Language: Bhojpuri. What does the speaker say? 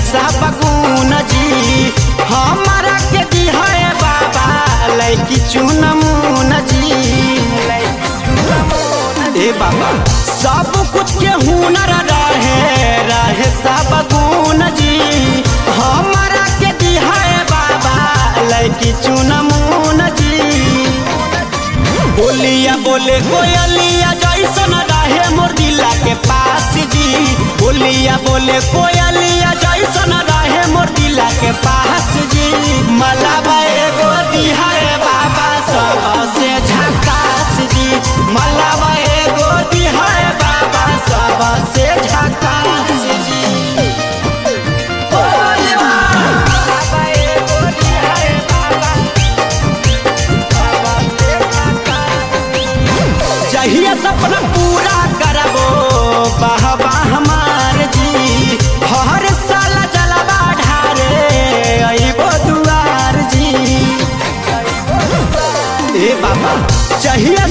सब गुण जी हमारा के दिहे बाबा लैकी चुनमुन जी ए बाबा सब कुछ के हुनर रहे रहे सब गुण जी हमारा के दिहे बाबा लैकी चुनमुन जी बोलिया बोले कोयलिया जैसन रहे मोर दिला के पास जी बोलिया बोले कोयलिया जैसन रहे मोर दिला के पास जी मलाबा एगो दिहाए बाबा सबसे झकास जी मलाबा एगो दिहाए बाबा सबसे झकास जी मलाबा एगो दिहाए बाबा चाहिए सपना पूरा करबो बहबा हमार जी हर साल जलवा ढारे अइबो दुआर जी ए बाबा चाहिए